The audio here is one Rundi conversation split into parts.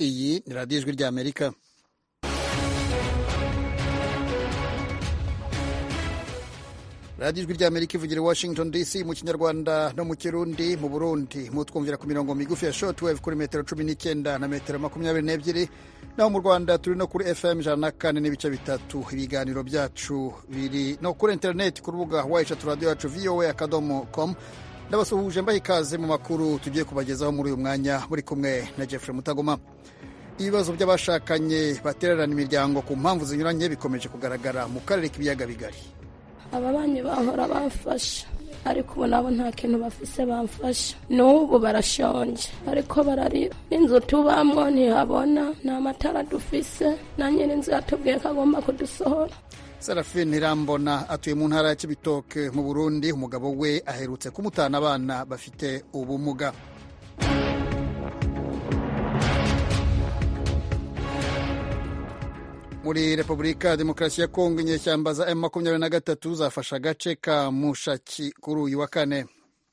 iyi ni radiyo ijwi ry'amerika radiyo ijwi ry'amerika ivugira i washington dc mu kinyarwanda no mu kirundi mu burundi mutwumvira ku mirongo migufi ya shortwave kuri metero cumi n'icyenda na metero makumyabiri n'ebyiri naho mu rwanda turi no kuri fm ijana na kane n'ibice bitatu ibiganiro byacu biri no kuri interineti ku rubuga wayishatu radiyo yacu voa akadomo com ndabasuhuje mbaha ikaze mu makuru tugiye kubagezaho muri uyu mwanya muri kumwe na jeffrey mutagoma ibibazo by'abashakanye batererana imiryango ku mpamvu zinyuranye bikomeje kugaragara mu karere k'ibiyaga bigari ababanyi bahora bamfasha ariko ubu nabo nta kintu bafise bamfasha n'ubu barashonje ariko bararira inzu tubamwo ntihabona nta matara dufise na nyiri inzu yatubwiye ko agomba kudusohora serafine irambona atuye mu ntara ya kibitoke mu burundi umugabo we aherutse kumutana abana bafite ubumuga muri repubulika ya demokarasi ya kongo inyeshyamba za m makumyabiri na gatatu zafashe agace ka mushaki kuri uyu wa kane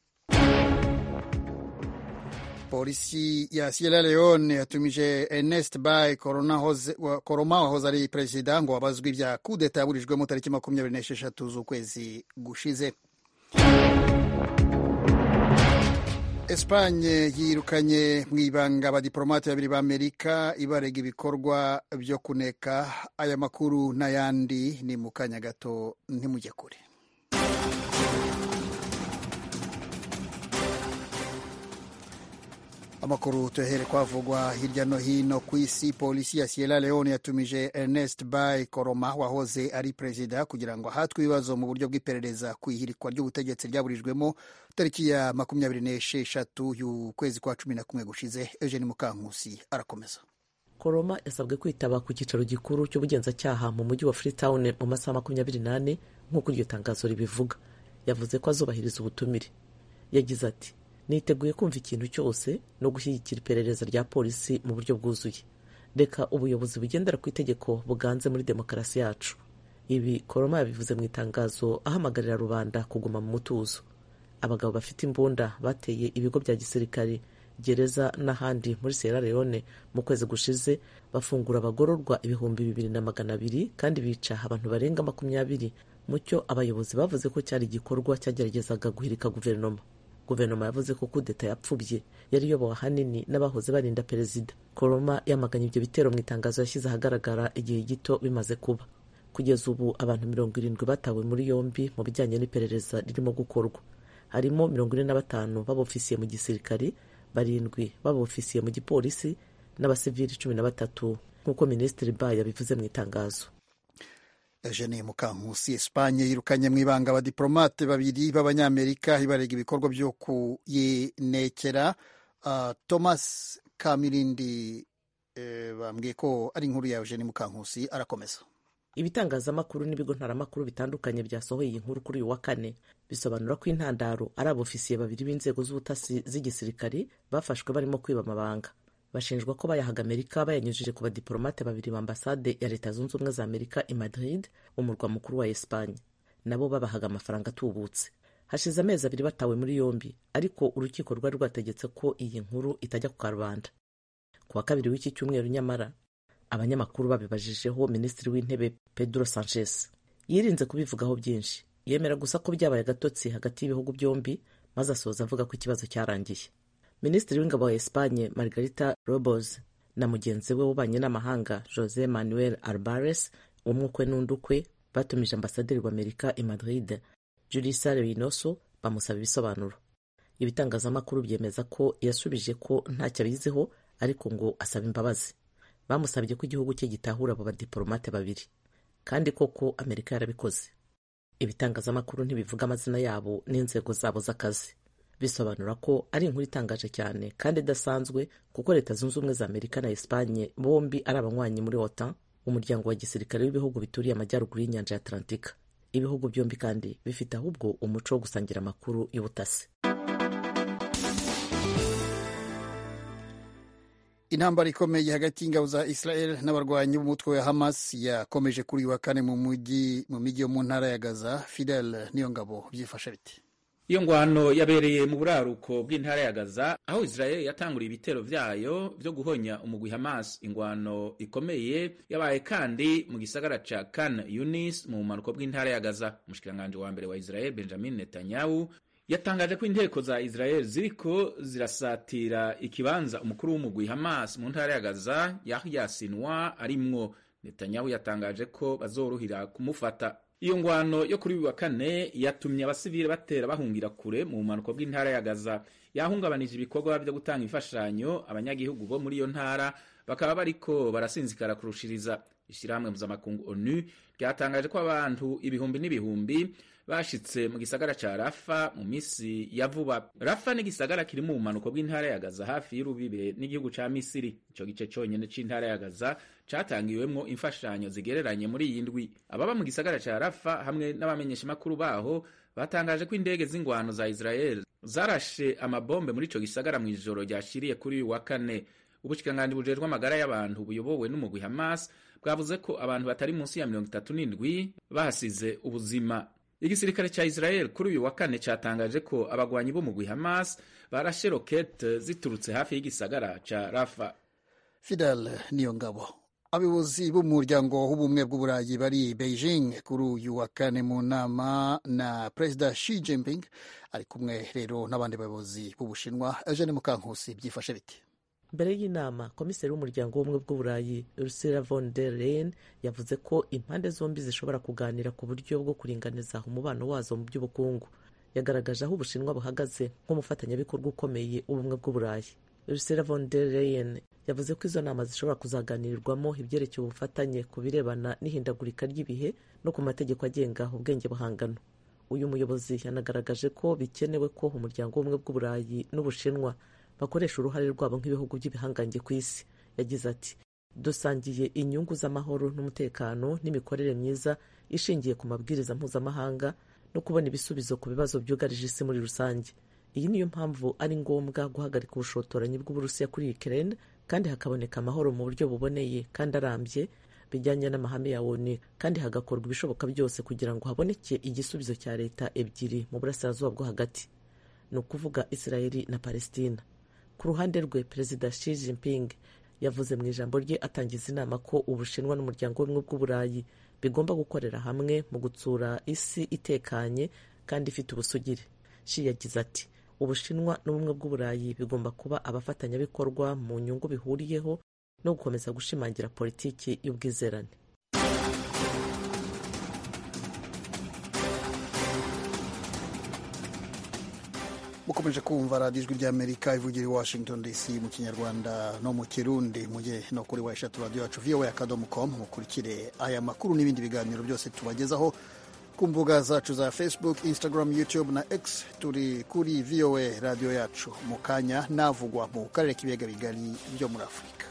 polisi ya sierra leone yatumije ernest bay koroma wahoze ari perezida ngo wabazwe ibya kudeta yaburijwemo tariki makumyabiri n'esheshatu z'ukwezi gushize Espanye yirukanye mu ibanga abadiporomate babiri b'Amerika ibarega ibikorwa byo kuneka aya makuru n'ayandi ni mu kanya gato ntimujye kure amakuru tuyahere kwavugwa hirya no hino ku isi polisi ya sierra leone yatumije ernest bay koroma wahoze ari perezida kugira ngo ahatwe ibibazo mu buryo bw'iperereza ku ihirikwa ry'ubutegetsi ryaburijwemo tariki ya makumyabiri n'esheshatu y'ukwezi kwa cumi na kumwe gushize eugene mukankusi arakomeza koroma yasabwe kwitaba ku cyicaro gikuru cy'ubugenzacyaha mu mujyi wa freetown mu masaha makumyabiri n'ane nk'uko iryo tangazo ribivuga yavuze ko azubahiriza ubutumire yagize ati niteguye kumva ikintu cyose no gushyigikira iperereza rya polisi mu buryo bwuzuye reka ubuyobozi bugendera ku itegeko buganze muri demokarasi yacu ibi koroma yabivuze mu itangazo ahamagarira rubanda kuguma mu mutuzo abagabo bafite imbunda bateye ibigo bya gisirikare gereza n'ahandi muri sierra leone mu kwezi gushize bafungura abagororwa ibihumbi bibiri na magana abiri kandi bica abantu barenga makumyabiri mu cyo abayobozi bavuze ko cyari igikorwa cyageragezaga guhirika guverinoma guverinoma yavuze ko kudeta yapfubye yari iyobowe ahanini n'abahoze barinda perezida koroma yamaganye ibyo bitero mu itangazo yashyize ahagaragara igihe gito bimaze kuba kugeza ubu abantu mirongo irindwi batawe muri yombi mu bijyanye n'iperereza ririmo gukorwa harimo mirongo ine na batanu b'abofisiye mu gisirikari barindwi b'abofisiye mu gipolisi n'abasivili cumi na batatu nk'uko minisitiri ba yabivuze mu itangazo Eugene Mukankusi Espanye yirukanye mu ibanga abadiplomate babiri b'abanyamerika ibarega ibikorwa byo kuyinekera uh, Thomas Kamirindi eh, bambwiye ko ari inkuru ya Eugene Mukankusi arakomeza ibitangazamakuru n'ibigo ntaramakuru bitandukanye byasohoye iyi nkuru kuri uyu wa kane bisobanura ko intandaro ari abofisiye babiri b'inzego z'ubutasi z'igisirikari bafashwe barimo kwiba amabanga bashinjwa ko bayahaga amerika bayanyujije ku badiporomate babiri ba ambasade ya leta zunze ubumwe za amerika i madrid umurwa mukuru wa espanye nabo babahaga amafaranga atubutse hashize amezi abiri batawe muri yombi ariko urukiko rwari rwategetse ko iyi nkuru itajya ku karubanda ku wa kabiri w'iki cyumweru nyamara abanyamakuru babibajijeho minisitiri w'intebe pedro sanchez yirinze kubivugaho byinshi yemera gusa ko byabaye agatotsi hagati y'ibihugu byombi maze asoza avuga ko ikibazo cyarangiye minisitiri w'ingabo wa espanye margarita robos na mugenzi we w'ububanyi n'amahanga jose manuel albares umwe ukwe n'undi ukwe batumije ambasaderi w'amerika i madrid julisa reynoso bamusaba ibisobanuro ibitangazamakuru byemeza ko yasubije ko ntacyo abiziho ariko ngo asaba imbabazi bamusabye ko igihugu cye gitahura abo badiporomate babiri kandi koko amerika yarabikoze ibitangazamakuru ntibivuga amazina yabo n'inzego zabo z'akazi bisobanura ko ari inkuru itangaje cyane kandi idasanzwe kuko leta zunze ubumwe za amerika na espanye bombi ari abanywanyi muri otan umuryango wa gisirikare w'ibihugu bituriye amajyaruguru y'inyanja ya atlantika ibihugu byombi kandi bifite ahubwo umuco wo gusangira amakuru y'ubutasi intambara ikomeye hagati y'ingabo za israel n'abarwanyi b'umutwe wa hamas yakomeje kuri uyu wa kane mu mujyi mu mijyi yo mu ntara ya gaza fidel niyo ngabo byifashe biti iyo ngwano yabereye mu buraruko bw'intara ya gaza aho israel yatanguriye ibitero vyayo vyo guhonya umugwi hamas ingwano ikomeye yabaye kandi mu gisagara ca kan yunis mu bumanuko bw'intara ya gaza umushikiranganji wa mbere wa israel benjamin netanyahu yatangaje ko inteko za israel ziriko zirasatira ikibanza umukuru w'umugwi hamas mu ntara ya gaza yahya sinwa arimwo netanyahu yatangaje ko bazoruhira kumufata iyo ngwano yo kuri uyu wa kane yatumye abasivile batera bahungira kure mu bumanuko bw'intara ya gaza yahungabanije ibikorwa byo gutanga imfashanyo abanyagihugu bo muri iyo ntara bakaba bariko barasinzikara kurushiriza ishyirahamwe mpuzamakungu onu ryatangaje ko abantu ibihumbi n'ibihumbi bashitse mu gisagara ca rafa mu misi ya vuba rafa ni igisagara kiri mu bumanuko bw'intara ya gaza hafi y'urubibe n'igihugu ca misiri ico gice conyene c'intara ya gaza catangiwemwo imfashanyo zigereranye muri iyi ndwi ababa mu gisagara ca rafa hamwe n'abamenyeshamakuru baho batangaje ko indege z'ingwano za israel zarashe amabombe muri ico gisagara mw'ijoro ryashiriye kuri uyu wa kane ubushikiranganji bujejwe amagara y'abantu buyobowe n'umugwi hamas bwavuze ko abantu batari munsi ya mirongo itatu n'indwi bahasize ubuzima igisirikare ca israel kuri uyu wa kane catangaje ko abagwanyi b'umugwi hamas barashe rokete ziturutse hafi y'igisagara ca rafa fidel niyo ngabo abayobozi b'umuryango w'ubumwe bw'uburayi bari beijing kuri uyu wa kane mu nama na perezida Xi Jinping ari kumwe rero n'abandi bayobozi b'ubushinwa eugene mukankusi byifashe biti mbere y'inama komiseri w'umuryango w'ubumwe bw'uburayi ursula von der leyen yavuze ko impande zombi zishobora kuganira ku buryo bwo kuringaniza umubano wazo mu by'ubukungu yagaragaje aho ubushinwa buhagaze nk'umufatanyabikorwa ukomeye w'ubumwe bw'uburayi ursula von der leyen yavuze ko izo nama zishobora kuzaganirirwamo ibyerekeye ubufatanye ku birebana n'ihindagurika ry'ibihe no ku mategeko agenga ubwenge buhangano uyu muyobozi yanagaragaje ko bikenewe ko umuryango w'ubumwe bw'uburayi n'ubushinwa bakoresha uruhare rwabo nk'ibihugu by'ibihangange ku isi yagize ati dusangiye inyungu z'amahoro n'umutekano n'imikorere myiza ishingiye ku mabwiriza mpuzamahanga no kubona ibisubizo ku bibazo byugarije isi muri rusange iyi niyo mpamvu ari ngombwa guhagarika ubushotoranyi bw'uburusiya kuri Ukraine kandi hakaboneka amahoro mu buryo buboneye kandi arambye bijyanye n'amahame ya ONU kandi hagakorwa ibishoboka byose kugira ngo haboneke igisubizo cya leta ebyiri mu burasirazuba bwo hagati ni ukuvuga Israeli na Palestina ku ruhande rwe perezida Xi Jinping yavuze mu ijambo rye atangiza inama ko ubushinwa n'umuryango w'ubumwe bw'uburayi bigomba gukorera hamwe mu gutsura isi itekanye kandi ifite ubusugire Xi yagize ati ubushinwa n'ubumwe bw'uburayi bigomba kuba abafatanyabikorwa mu nyungu bihuriyeho no gukomeza gushimangira politiki y'ubwizerane mukomeje kumva radiyo ijwi ry'amerika ivugira i washington dc mu kinyarwanda no mu kirundi mujye no kuri wa eshatu radiyo yacu voa akadomo com mukurikire aya makuru n'ibindi biganiro byose tubagezaho ku mbuga zacu za facebook instagram youtube na x turi kuri voa radiyo yacu mu kanya navugwa mu karere k'ibiyaga bigari byo muri afurika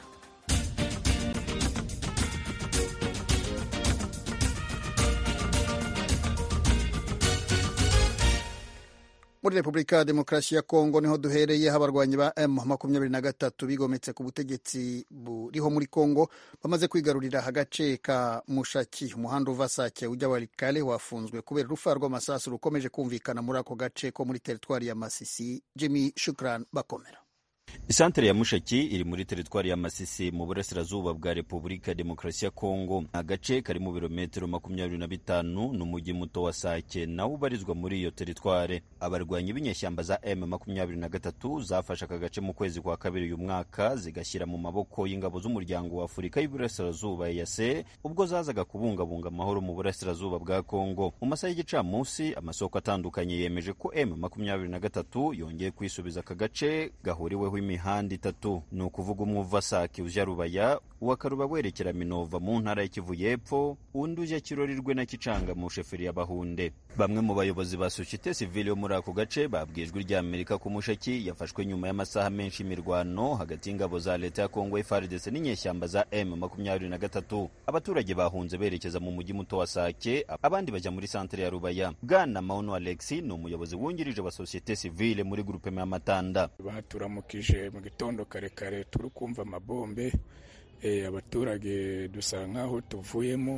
muri repubulika ya demokarasi ya kongo niho duhereye abarwanyi ba m makumyabiri na gatatu bigometse ku butegetsi buriho muri kongo bamaze kwigarurira agace ka mushaki umuhanda uva sake ujya warikale wafunzwe kubera urufa rw'amasasu rukomeje kumvikana muri ako gace ko muri teritwari ya masisi jimmy shukran bakomera isantere ya mushaki iri muri teritwari ya masisi mu burasirazuba bwa repubulika ya demokarasi ya kongo agace kari mu birometero makumyabiri na bitanu n'umujyi muto wa sake nawo ubarizwa muri iyo teritware abarwanyi b'inyeshyamba za m makumyabiri na gatatu zafashe aka gace mu kwezi kwa kabiri uyu mwaka zigashyira mu maboko y'ingabo z'umuryango wa afurika y'uburasirazuba yase ubwo zazaga kubungabunga amahoro mu burasirazuba bwa kongo mu masaha y'igicamunsi amasoko atandukanye yemeje ko m makumyabiri na gatatu yongeye kwisubiza aka gace gahuriweho imihanda itatu ni ukuvuga umwe uva sake ujya rubaya uwa karuba werekera minova mu ntara y'ikivu y'epfo undi ujya kirorirwe na kicanga mu sheferi ya bahunde bamwe mu bayobozi ba sosiyete sivile yo muri ako gace babwijwe ry'amerika ku mushaki yafashwe nyuma y'amasaha menshi y'imirwano hagati y'ingabo za leta ya kongo frdc n'inyeshyamba za m makumyabiri na gatatu abaturage bahunze berekeza mu mujyi muto wa sake abandi bajya muri santere ya rubaya bwana maunu alexi ni umuyobozi wungirije wa sosiyete sivile muri grupema y'amatanda baturamukije mu gitondo kare kare turi kumva amabombe abaturage dusa nk'aho tuvuyemo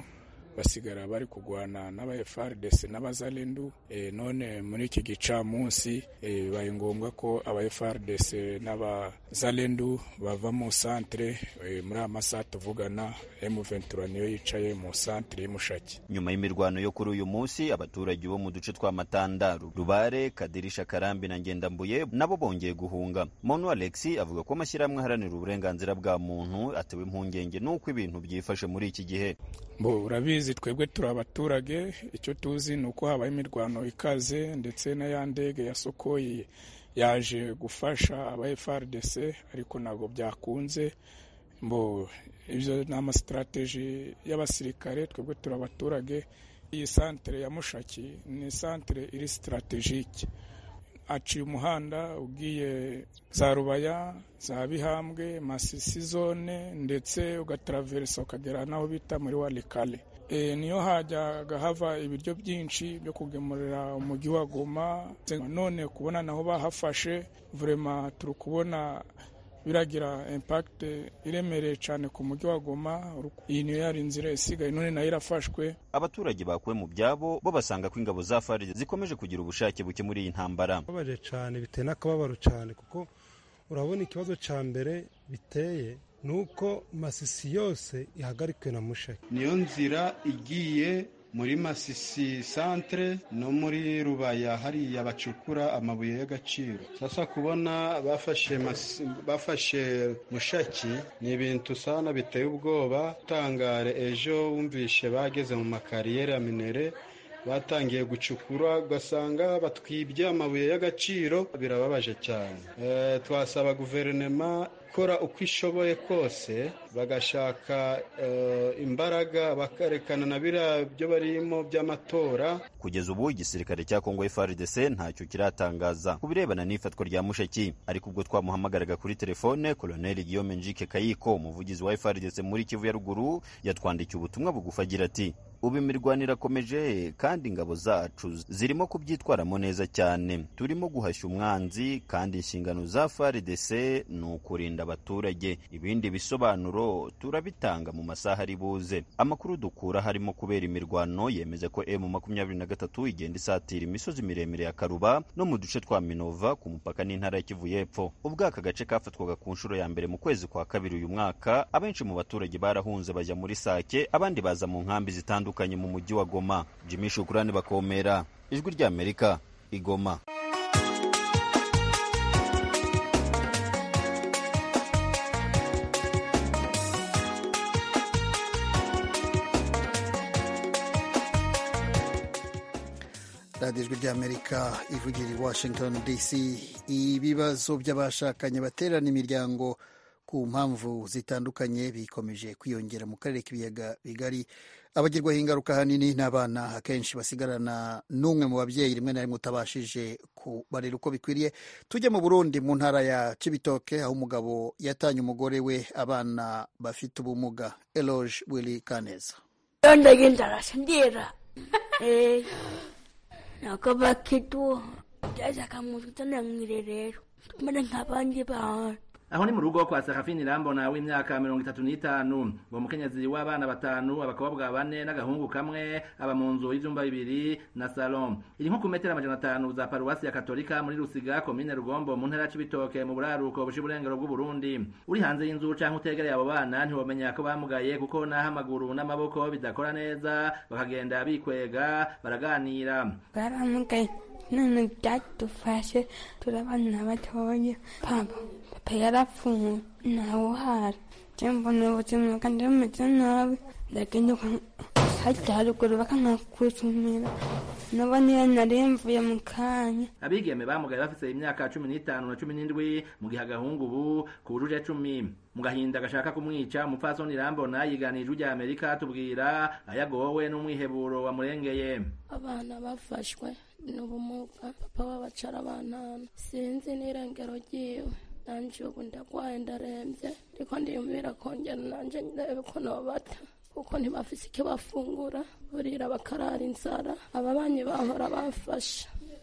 basigara bari kurwana n'aba FARDC n'abazalendu e, none muri iki gicamunsi e, bibaye ngombwa ko aba FARDC n'abazalendu bava mu santere e, muri aya masaha tuvugana M23 niyo yicaye mu santere y'Umushaki nyuma y'imirwano yo kuri uyu munsi abaturage bo mu duce twa Matandaru Rubare Kadirisha Karambi na Ngendambuye nabo bongeye guhunga Monu Alexi avuga ko amashyirahamwe aharanira uburenganzira bwa muntu atewe impungenge n'uko ibintu byifashe muri iki gihe bo urabizi twebwe turi abaturage icyo tuzi ni uko habaye imirwano ikaze ndetse na ya ndege ya Sokoyi yaje gufasha aba FARDC ariko ntabwo byakunze mbo ibyo ni amasitarateji y'abasirikare twebwe turi abaturage iyi santere ya mushaki ni santere iri sitarategike aciye umuhanda ugiye za rubaya za bihambwe masisi zone ndetse ugataraveresa ukagera n'aho bita muri warikale e, niyo hajyaga hava ibiryo byinshi byo kugemurira umujyi wa goma none kubona naho bahafashe vurema turi kubona biragira impact iremereye cyane ku mujyi wa Goma iyi niyo yari inzira isigaye none nayo irafashwe abaturage bakuwe mu byabo bo basanga ko ingabo za FARDC zikomeje kugira ubushake buke muri iyi ntambara babaje cyane biteye n'akababaro cyane kuko urabona ikibazo cya mbere biteye ni uko masisi yose ihagarikiwe na mushaki niyo nzira igiye muri masisi santere no muri rubaya hariya bacukura amabuye y'agaciro sasa kubona bafashe bafashe mushaki ni ibintu usana biteye ubwoba utangare ejo wumvishe bageze mu makariyeri ya minere batangiye gucukura ugasanga batwibye amabuye y'agaciro birababaje cyane twasaba guverinoma gukora uko ishoboye kose bagashaka imbaraga bakarekana na biriya byo barimo by'amatora kugeza ubu igisirikare cya kongo FARDC ntacyo kiratangaza ku birebana n'ifatwa rya mushaki ariko ubwo twamuhamagaraga kuri telefone koloneli Guillaume Njike Kayiko umuvugizi wa FARDC muri Kivu ya ruguru yatwandikiye ubutumwa bugufi agira ati ubu imirwano irakomeje kandi ingabo zacu zirimo kubyitwaramo neza cyane turimo guhashya umwanzi kandi inshingano za FARDC ni ukurinda abaturage ibindi bisobanuro turabitanga mu masaha ari buze amakuru dukura harimo kubera imirwano yemeza ko M makumyabiri na gatatu igenda isatira imisozi miremire ya Karuba no mu duce twa Minova ku mupaka n'intara ya Kivu y'Epfo ubwo aka gace kafatwaga ku nshuro ya mbere mu kwezi kwa kabiri uyu mwaka abenshi mu baturage barahunze bajya muri Sake abandi baza mu nkambi zitandukanye mu mujyi wa Goma Jimmy Shukurani bakomera ijwi rya Amerika igoma radiyo ijwi ry'amerika ivugira i washington dc ibibazo by'abashakanye baterana imiryango ku mpamvu zitandukanye bikomeje kwiyongera mu karere k'ibiyaga bigari abagirwaho ingaruka ahanini n'abana akenshi basigarana n'umwe mu babyeyi rimwe na rimwe utabashije kubarera uko bikwiriye tujye mu burundi mu ntara ya cibitoke aho umugabo yatanye umugore we abana bafite ubumuga eloge willy kaneza ndagenda arasindira nakaba kitu jaza kamuzitana mwirerero tumene nk'abandi bantu aho ni mu rugo kwa Serafini Rambona w'imyaka mirongo itatu n'itanu uwo mukenyezi w'abana batanu abakobwa bane n'agahungu kamwe aba mu nzu y'ivyumba bibiri na salon iri nko ku metero amajana atanu za paruwasi ya katolika muri Rusiga komine Rugombo mu ntara c'ibitoke mu buraruko bushi burengero bw'u Burundi uri hanze y'inzu canke utegereye abo bana ntiwomenya ko bamugaye kuko naho amaguru n'amaboko bidakora neza bakagenda bikwega baraganira baramugaye none byadufashe turabana batoya papa papa yarapfuye ntawe uhari mbona ubuzima kandi bumeze nabi ndagenda hajya haruguru bakanakusumira nabo niyo nari mvuye mu kanya abigeme bamugaye bafise imyaka cumi n'itanu na cumi n'indwi mu gihe agahungu ubu kujuje cumi mu gahinda gashaka kumwica umupfasoni rambona yiganije ijwi rya amerika tubwira ayagowe n'umwiheburo wamurengeye abana bafashwe n'ubumuga papa wabacara abantana sinzi n'irengero ryiwe nanje ubu ndagwaye ndarembye ariko ndiyumvira kongera nanje ndebe ko nobata kuko ntibafise icyo bafungura burira bakarara inzara aba banyi bahora bafasha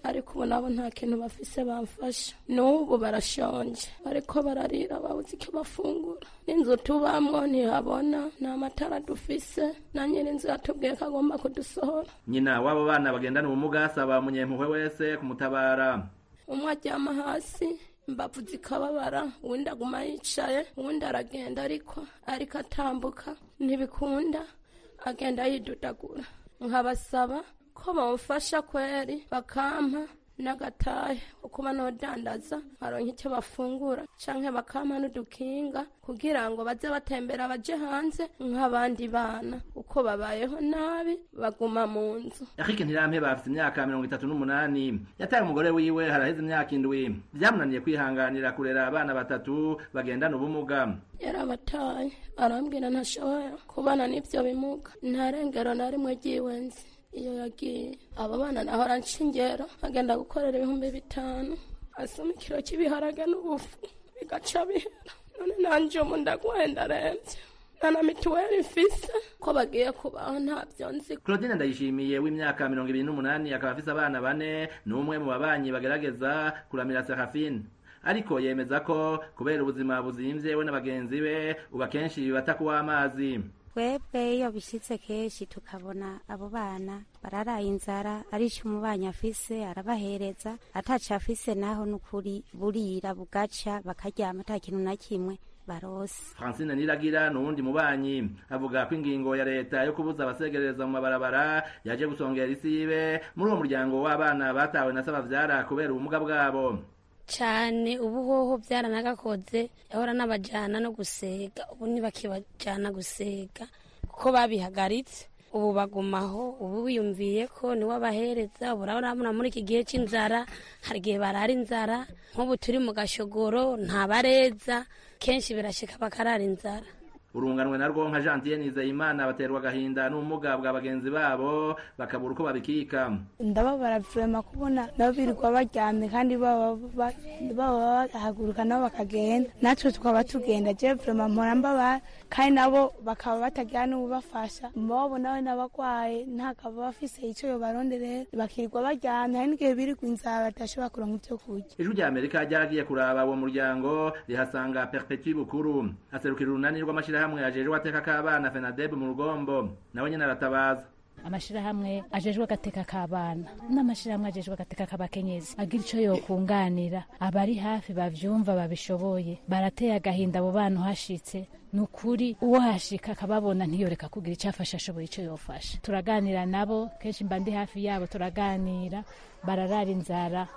ariko ubu nabo nta kintu bafise bamfasha n'ubu barashonje ariko bararira babuze icyo bafungura n'inzu tubamwo ntihabona nta matara dufise na nyir'inzu yatubwiye ko agomba kudusohora nyina w'abo bana bagendana ubumuga asaba umunyempuhwe wese kumutabara umwe aryama hasi imbavu zikababara uwundi aguma yicaye uwundi aragenda ariko ariko atambuka ntibikunda agenda yidudagura nkabasaba ko bamufasha kweri bakampa n'agatahe kuba nodandaza baronka icyo bafungura canke bakampa n'udukinga kugira ngo baze batembera baje hanze nk'abandi bana uko babayeho nabi baguma mu nzu Eric Ntirampe bafite imyaka mirongo itatu n'umunani yataye umugore wiwe haraheze imyaka indwi vyamunaniye kwihanganira kurera abana batatu bagendana ubumuga yarabataye arambwira ntashobora kubana n'ivyo bimuga nta rengero na rimwe ryiwenzi iyo yagiye abo bana nahora nshingera agenda gukorera ibihumbi bitanu asoma ikiro cy'ibiharage n'ubufu bigaca bihera none nanje umu ndagwaye ndarembye nta na mituweli mfise ko bagiye kubaho ntabyo nzi Claudine Ndayishimiye w'imyaka mirongo ibiri n'umunani akaba afise abana bane ni umwe mu babanyi bagerageza kuramira Serafine ariko yemeza ko kubera ubuzima buzimvye we na bagenzi be ubu akenshi bibata kuw'amazi twebwe iyo bishyitse kenshi tukabona abo bana bararaye inzara arico umubanyi afise arabahereza ataco afise naho n'ukuri burira bugaca bakaryama ata kintu na kimwe barose Francine Niragira nuwundi mubanyi avuga ko ingingo ya leta yo kubuza abasegereza mu mabarabara yaje gusongera isibe muri uwo muryango w'abana batawe na sabavyara kubera ubumuga bwabo cyane ubu hoho byaranagakoze yahora n'abajyana no gusega ubu ntibakibajyana gusega kuko babihagaritse ubu bagumaho ubu biyumviye ko niwe abahereza ubu urabona muri iki gihe cy'inzara hari igihe barara inzara nk'ubu turi mu gashogoro ntabareza kenshi birashika bakarara inzara urunganwe narwo nka Jean Nizeyimana baterwa agahinda n'ubumuga bwa bagenzi babo bakabura uko babikika ndababara vurema kubona nabo birirwa baryamye kandi baba baba bahaguruka nabo bakagenda natwe tukaba tugenda je vurema mpora mbabara kandi nabo bakaba batagira n'ububafasha mbabo nawe n'abagwaye ntakaba bafise ico yobaronderera bakirirwa baryamye hari n'igihe birirwa inzara badashobora kuronka ivyo kurya ijwi rya amerika ryaragiye kuraba uwo muryango rihasanga perpetu bukuru aserukira urunani rw'amashirahamwe ajejwe ateka k'abana fenadeb mu rugombo nawe nyene aratabaza amashirahamwe ajejwe agateka k'abana n'amashirahamwe ajejwe agateka k'abakenyezi agira ico yokunganira abari hafi bavyumva babishoboye barateye agahinda abo bana uhashitse ni ukuri uwo hashika akababona ntiyoreka kugira icyo afasha ashoboye icyo yofasha turaganira nabo kenshi mba ndi hafi yabo turaganira bararara inzara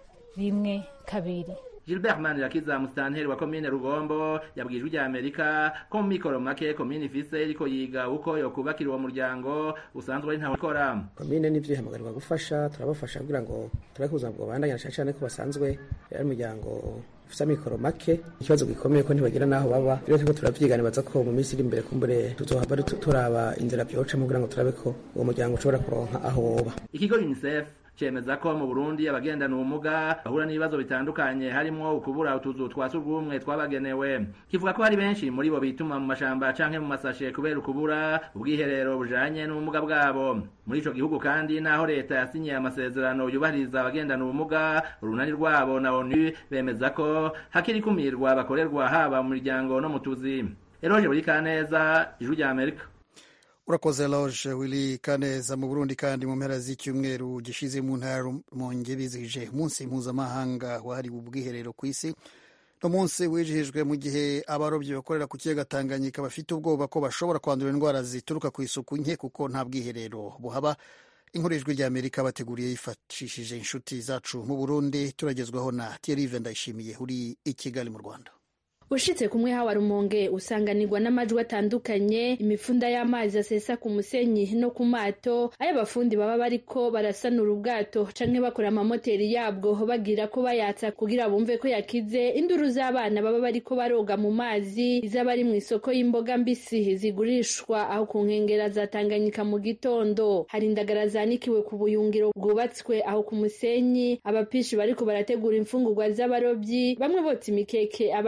rimwe kabiri Gilbert Manirakiza musitanteri wa komine Rugombo yabwiye ijwi rya Amerika ko mu mikoro make komine ifise iriko yiga uko yokubakira uwo muryango usanzwe ari ntawe ukora komine nivyo ihamagarwa gufasha turabafasha kugira ngo turabe ku buzima bwobandanya cane cane ko basanzwe ari umuryango ufise amikoro make ikibazo gikomeye ko ntibagira n'aho baba rero turiko turavyiganibaza ko mu minsi iri imbere kumbure tuzohava turaba inzira vyocamwo kugira ngo turabe ko uwo muryango ushobora kuronka aho woba ikigo UNICEF cemeza ko mu Burundi abagendana ubumuga bahura n'ibibazo bitandukanye harimwo ukubura utuzu twa surwumwe twabagenewe kivuga ko hari benshi muri bo bituma mu mashamba canke mu masashe kubera ukubura ubwiherero bujanye n'ubumuga bwabo muri ico gihugu kandi naho leta yasinyiye amasezerano yubahiriza abagendana ubumuga urunani rwabo na ONU bemeza ko hakiri kumirwa bakorerwa haba mu miryango no mu tuzi Eroje Burikaneza ijwi rya Amerika urakoze loge wili kaneza mu burundi kandi mu mpera z'icyumweru gishize mu ntara rumonge bizihije umunsi mpuzamahanga wahariwe ubwiherero ku isi no munsi wijihijwe mu gihe abarobyi bakorera ku kiyaga tanganyika bafite ubwoba ko bashobora kwandura indwara zituruka ku isuku nke kuko nta bwiherero buhaba inkuru ijwi rya amerika bateguriye yifashishije inshuti zacu mu burundi turagezwaho na thierry ndayishimiye uri i kigali mu rwanda ushitse kumwe hawa rumonge usanganirwa n'amajwi atandukanye imifunda y'amazi asesa ku musenyi no ku mato ayo abafundi baba bariko barasanura ubwato canke bakora amamoteri yabwo bagira ko bayatsa kugira bumve ko yakize induru z'abana baba bariko baroga mu mazi izaba ari mu isoko y'imboga mbisi zigurishwa aho ku nkengera za Tanganyika mu gitondo hari indagara zanikiwe ku buyungiro bwubatswe aho ku musenyi abapishi bariko barategura imfungurwa z'abarobyi bamwe botsa imikeke abandi bate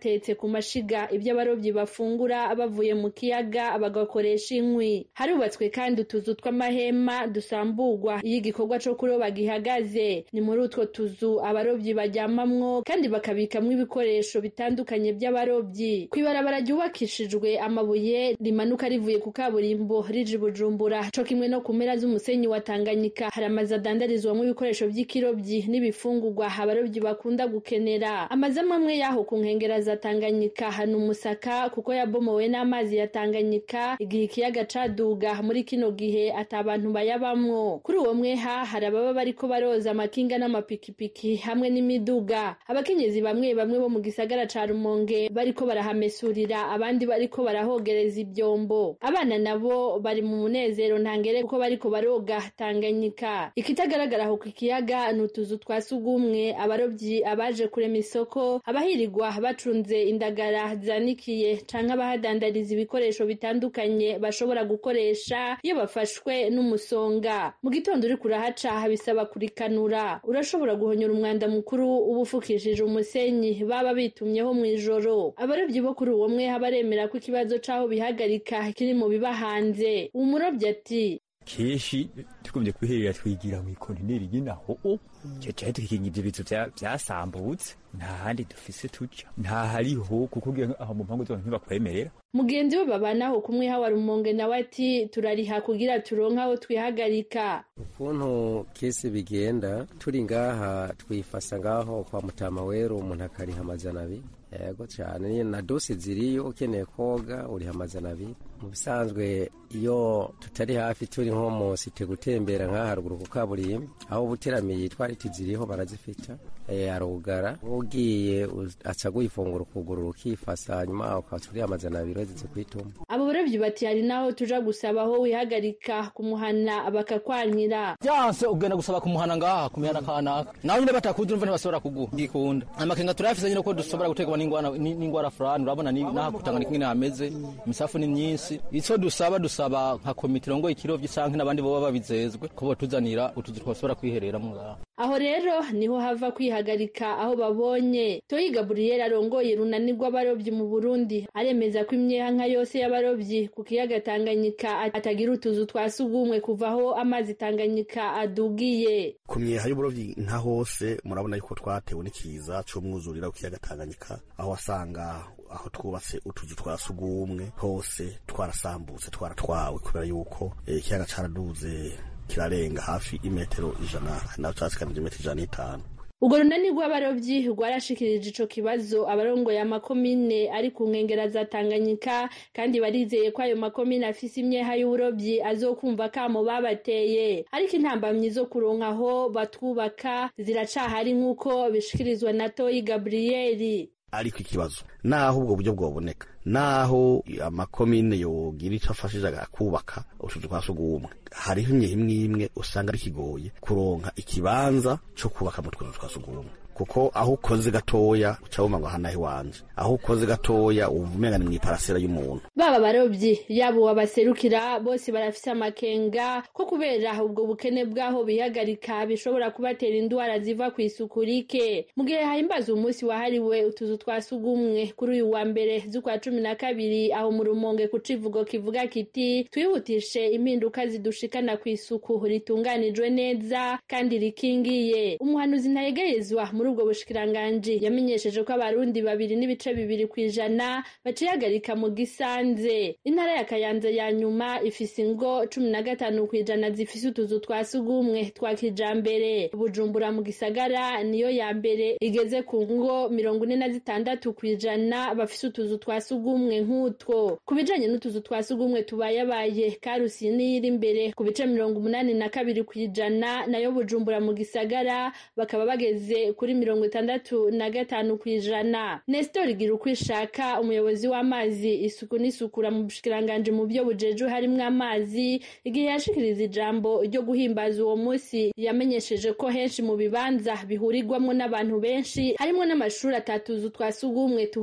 batetse ku mashiga ibyo abarobyi bafungura bavuye mu kiyaga bagakoresha inkwi harubatswe kandi utuzu tw'amahema dusamburwa iyo igikorwa co kuroba gihagaze ni muri utwo tuzu abarobyi baryamamwo kandi bakabikamwo ibikoresho bitandukanye by'abarobyi kw'ibarabara ryubakishijwe amabuye rimanuka rivuye ku kaburimbo rije i bujumbura co kimwe no ku mpera z'umusenyi wa tanganyika hari amazu adandarizwamo ibikoresho by'ikirobyi n'ibifungurwa abarobyi bakunda gukenera amazu amwe amwe y'aho ku nkengera za tanganyika hana umusaka kuko yabomowe n'amazi ya tanganyika igihe ikiyaga caduga muri kino gihe ata abantu bayabamwo kuri uwo mweha hari ababa bariko baroza amakinga n'amapikipiki hamwe n'imiduga abakenyezi bamwe bamwe bo mu gisagara ca rumonge bariko barahamesurira abandi bariko barahogereza ibyombo abana nabo bari mu munezero ntangere kuko bariko baroga tanganyika ikitagaragara aho ku kiyaga ni utuzu twa sugumwe abarobyi abaje kurema isoko abahirirwa bacunze indagara zanikiye canke abahadandariza ibikoresho bitandukanye bashobora gukoresha iyo bafashwe n'umusonga mu gitondo uri kurahaca bisaba kurikanura urashobora guhonyora umwanda mukuru uba ufukishije umusenyi baba bitumyeho mu ijoro abarobyi bo kuri uwo mwe baremera ko ikibazo c'aho bihagarika kiri mu biba hanze umurobyi ati kenshi tugombye kwiherera twigira mu ikontineri y'inaho cyane tukikinga ibyo bizu byasambutse nta handi dufise tuja nta hariho kuko ugiye aho mu mpangu zose ntibakwemerera mugenzi we babanaho kumwe hawa rumonge nawe ati turariha kugira turonke aho twihagarika ukuntu kesi bigenda turi ngaha twifasa ngaho kwa mutama wero umuntu akariha amajana abiri yego cyane na dosi ziriyo ukeneye koga uriha amajana abiri mu bisanzwe iyo tutari hafi turi nko mu site gutembera nk'aha haruguru ku kaburimbo aho ubuteramiye twariti ziriho barazifita arugara ugiye aca guifungura ukuguru ukifasa hanyuma ukaca uriha amajana abiri wazize kwituma abo barobyi bati hari naho tuja gusaba aho wihagarika kumuhana bakakwankira byanse ugenda gusaba kumuhana ngaha kumihana kanaka nawe nyine batakuzi urumva ntibashobora kuguha ngikunda amakenga turayafise nyine ko dushobora gutegwa n'ingwara fulani urabona n'aha kutangana ingene hameze imisafu ni myinshi ico dusaba dusaba nka komite irongoye ikirovyi canke n'abandi boba babizezwe ko botuzanira utuzu twashobora kwihereramwo ngaha aho rero niho hava kwihagarika aho babonye toyi gaburiyeri arongoye runani rw'abarobyi mu burundi aremeza ko imyeha nka yose y'abarobyi ku kiyaga tanganyika atagira utuzu twa sugumwe kuva aho amazi tanganyika adugiye ku myeha y'uburobyi nka hose murabona yuko twatewe n'ikiza c'umwuzurira ku kiyaga tanganyika aho wasanga aho twubatse utuzu twa sugumwe hose twarasambutse twaratwawe kubera yuko ikiyaga caraduze kirarenga hafi imetero ijana naho casikanije imetero ijana n'itanu urwo runani rw'abarobyi rwarashikirije ico kibazo abarongoye amakomine ari ku nkengera za tanganyika kandi barizeye ko ayo makomine afise imyeha y'uburobyi azokumva kamo babateye ariko intambamyi zo kuronka aho batwubaka ziracahari nk'uko bishikirizwa na toyi gaburiyeri ariko ikibazo naho ubwo buryo bwoboneka naho amakomine yogira ico afashije akubaka utuzu twa sugumwe hariho imye imwe imwe usanga ari kigoye kuronka ikibanza co kubaka mu tuzu twa sugumwe kuko aho ukoze gatoya uca wumva ngo hanahe wanje aho ukoze gatoya uva umenga ni mw'iparasera y'umuntu baba barobyi yaba uwabaserukira bose barafise amakenga ko kubera ubwo bukene bw'aho bihagarika bishobora kubatera indwara ziva ku isuku rike mu gihe hahimbaza umunsi wahariwe utuzu twa sugumwe kuri uyu wa mbere z'ukwa cumi na kabiri aho mu rumonge ku civugo kivuga kiti twihutishe impinduka zidushikana ku isuku ritunganijwe neza kandi rikingiye umuhanuzi ntayegayezwa muri ubwo bushikiranganji yamenyesheje ko abarundi babiri n'ibice bibiri ku ijana bacihagarika mu gisanze intara ya kayanza ya nyuma ifise ingo cumi na gatanu ku ijana zifise utuzu twa sugumwe twa kijambere bujumbura mu gisagara niyo ya mbere igeze ku ngo mirongo ine na zitandatu ku ijana bafise utuzu twa sugumwe nk'utwo ku bijanye n'utuzu twa sugumwe tubayabaye karusi niyo iri imbere ku bice mirongo umunani na kabiri ku ijana nayo bujumbura mu gisagara bakaba bageze kuri mirongo itandatu na gatanu ku ijana nestor igira uko ishaka umuyobozi w'amazi isuku n'isukura mu bushikiranganji mu byo bujeju harimwo amazi igihe yashikiriza ijambo ryo guhimbaza uwo munsi yamenyesheje ko henshi mu bibanza bihurirwamwo n'abantu benshi harimwo n'amashuri atatuzu twa sugumwe tuha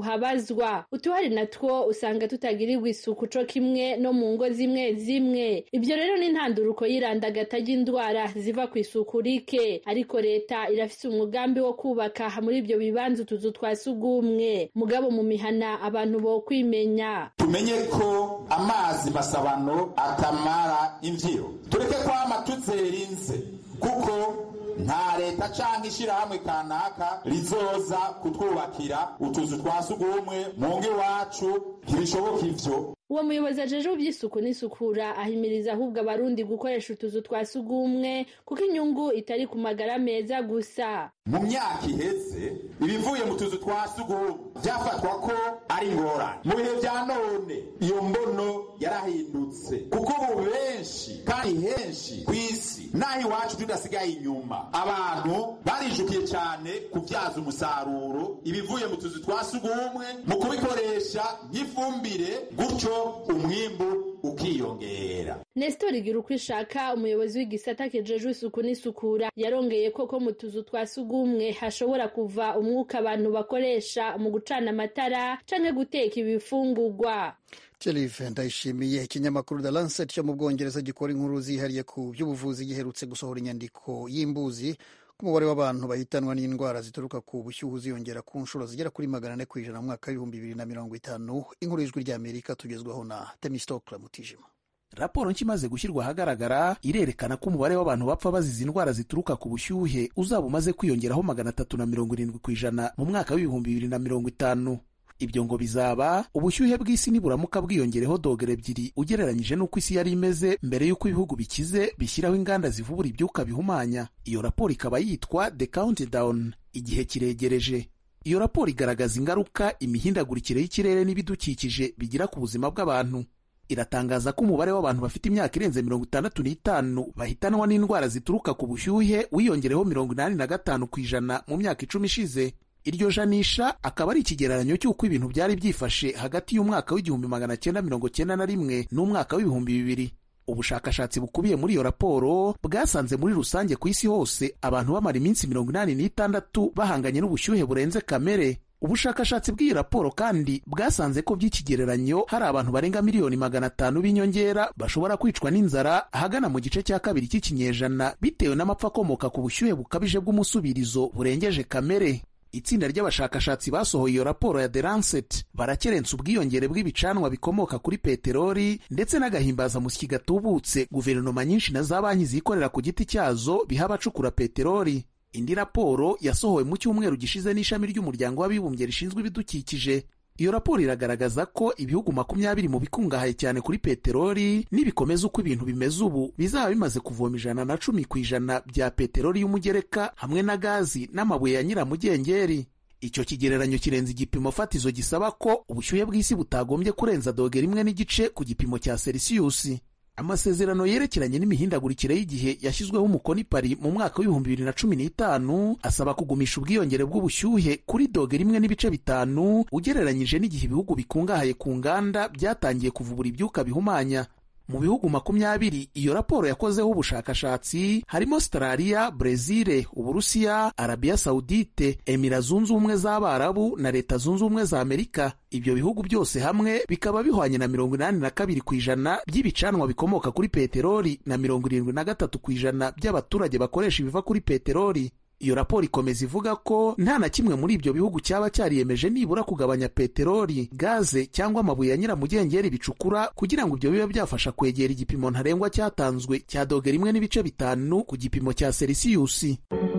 habazwa utuhari natwo usanga tutagirirwa isuku co kimwe no mu ngo zimwe zimwe ibyo rero ni intanduruko y'irandagata ry'indwara ziva ku isuku rike ariko leta irafise umugambi wo kubaka muri ibyo bibanza utuzu twa sugumwe mugabo mu mihana abantu bo kwimenya tumenye ko amazi masabano atamara imvyiro tureke kwama tuzerinze kuko nta leta canke ishirahamwe kanaka rizoza kutwubakira utuzu twa sugumwe mu ngo iwacu ntibishoboka ivyo uwo muyobozi ajejwe iby'isuku n'isukura ahimiriza ahubwo abarundi gukoresha utuzu twa sugumwe kuko inyungu itari ku magara meza gusa mu myaka iheze ibivuye mu tuzu twa sugumwe vyafatwa ko ari ingorane mu bihe vya none iyo mbono yarahindutse kuko ubu benshi kandi henshi ku isi naho iwacu tudasigaye inyuma abantu barijukiye cyane kubyaza umusaruro ibivuye mu tuzu twa sugumwe mu kubikoresha nk'ifumbire gutyo umwimbu ukiyongera Nestor igira uko ishaka umuyobozi w'igisata kijejwe isuku n'isukura yarongeye koko mu tuzu twa sugumwe hashobora kuva umwuka abantu bakoresha mu gucana amatara canke guteka ibifungurwa Jelive ndayishimiye ikinyamakuru The Lancet cyo mu Bwongereza gikora inkuru zihariye ku by'ubuvuzi giherutse gusohora inyandiko y'imbuzi ko umubare w'abantu bahitanwa n'indwara zituruka ku bushyuhe uziyongera ku nshuro zigera kuri magana ane ku ijana mu mwaka w'ibihumbi bibiri na mirongo itanu inkuru y'ijwi ry'Amerika tugezwaho na Temistokle Mutijima raporo nshya imaze gushyirwa ahagaragara irerekana ko umubare w'abantu bapfa bazize indwara zituruka ku bushyuhe uzaba umaze kwiyongeraho magana atatu na mirongo irindwi ku ijana mu mwaka w'ibihumbi bibiri na mirongo itanu ibyo ngo bizaba ubushyuhe bw'isi niburamuka bwiyongereho dogere ebyiri ugereranyije n'uko isi yari imeze mbere y'uko ibihugu bikize bishyiraho inganda zivubura ibyuka bihumanya iyo raporo ikaba yitwa the countdown igihe kiregereje iyo raporo igaragaza ingaruka imihindagurikire y'ikirere n'ibidukikije bigira ku buzima bw'abantu iratangaza ko umubare w'abantu bafite imyaka irenze mirongo itandatu n'itanu bahitanwa n'indwara zituruka ku bushyuhe wiyongereho mirongo inani na gatanu ku ijana mu myaka icumi ishize iryo janisha akaba ari ikigereranyo cy'uko ibintu byari byifashe hagati y'umwaka w'igihumbi magana cyenda mirongo cyenda na rimwe n'umwaka w'ibihumbi bibiri ubushakashatsi bukubiye muri iyo raporo bwasanze muri rusange ku isi hose abantu bamara iminsi mirongo inani n'itandatu bahanganye n'ubushyuhe burenze kamere ubushakashatsi bw'iyi raporo kandi bwasanze ko by'ikigereranyo hari abantu barenga miliyoni magana atanu b'inyongera bashobora kwicwa n'inzara ahagana mu gice cya kabiri cy'ikinyejana bitewe n'amapfa akomoka ku bushyuhe bukabije bw'umusubirizo burengeje kamere itsinda ry'abashakashatsi basohoye iyo raporo ya The Lancet barakerensa ubwiyongere bw'ibicanwa bikomoka kuri peteroli ndetse n'agahimbazamusyi gatubutse guverinoma nyinshi na za banki zikorera ku giti cyazo biha abacukura peteroli indi raporo yasohowe mu cyumweru gishize n'ishami ry'umuryango w'abibumbye rishinzwe ibidukikije iyo raporo iragaragaza ko ibihugu makumyabiri mu bikungahaye cyane kuri peteroli nibikomeza uko ibintu bimeze ubu bizaba bimaze kuvoma ijana na cumi ku ijana bya peteroli y'umugereka hamwe na gazi n'amabuye ya nyiramugengeri icyo kigereranyo kirenze igipimo fatizo gisaba ko ubushyuhe bw'isi butagombye kurenza dogere imwe n'igice ku gipimo cya selisiyusi amasezerano yerekeranye n'imihindagurikire y'igihe yashyizweho umukono i Paris mu mwaka w'ibihumbi bibiri na cumi n'itanu asaba kugumisha ubwiyongere bw'ubushyuhe kuri dogere imwe n'ibice bitanu ugereranyije n'igihe ibihugu bikungahaye ku nganda byatangiye kuvubura ibyuka bihumanya mu bihugu makumyabiri iyo raporo yakozeho ubushakashatsi harimo Australia, Brezil, Uburusiya, Arabia Saudite, Emira zunze ubumwe z'Abarabu na Leta zunze ubumwe za Amerika. Ibyo bihugu byose hamwe bikaba bihwanye na mirongo inani na kabiri ku ijana by'ibicanwa bikomoka kuri peteroli na mirongo irindwi na gatatu ku ijana by'abaturage bakoresha ibiva kuri peteroli. iyo raporo ikomeza ivuga ko nta na kimwe muri ibyo bihugu cyaba cyariyemeje nibura kugabanya peteroli gaze cyangwa amabuye ya nyiramugengeri bicukura kugira ngo ibyo bibe byafasha kwegera igipimo ntarengwa cyatanzwe cya dogere imwe n'ibice bitanu ku gipimo cya selisiyusi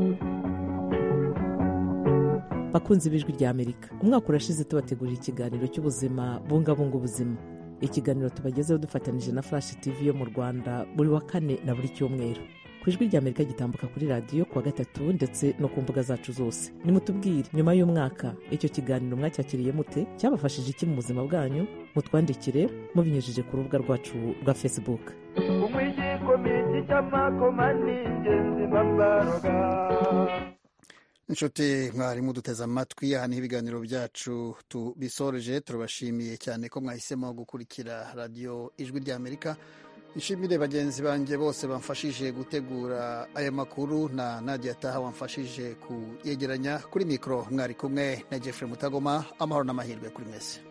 bakunze ibijwi rya amerika umwaka urashize tubategurira ikiganiro cy'ubuzima bungabunga ubuzima ikiganiro tubagezeho dufatanyije na flash tv yo mu rwanda buri wa kane na buri cyumweru ku ijwi rya amerika gitambuka kuri radiyo kuwa gatatu ndetse no ku mbuga zacu zose nimutubwire nyuma y'umwaka icyo kiganiro mwacyakiriye mute cyabafashije iki mu buzima bwanyu mutwandikire mubinyujije ku rubuga rwacu rwa facebook inshuti mwarimu duteze amatwi aha niho ibiganiro byacu tubisoreje turabashimiye cyane ko mwahisemo gukurikira radiyo ijwi ry'amerika nshimire bagenzi banjye bose bamfashije gutegura aya makuru na nadia taha wamfashije kuyegeranya kuri mikoro mwari kumwe na jeffrey mutagoma amahoro n'amahirwe kuri mwese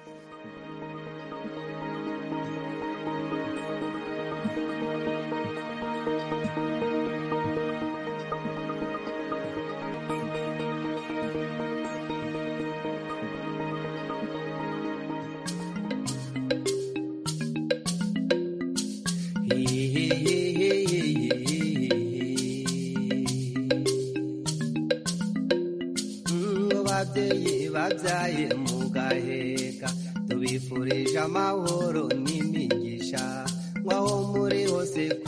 babyeyi babyaye mu gaheka tubifurije amahoro n'imigisha nk'aho muri hose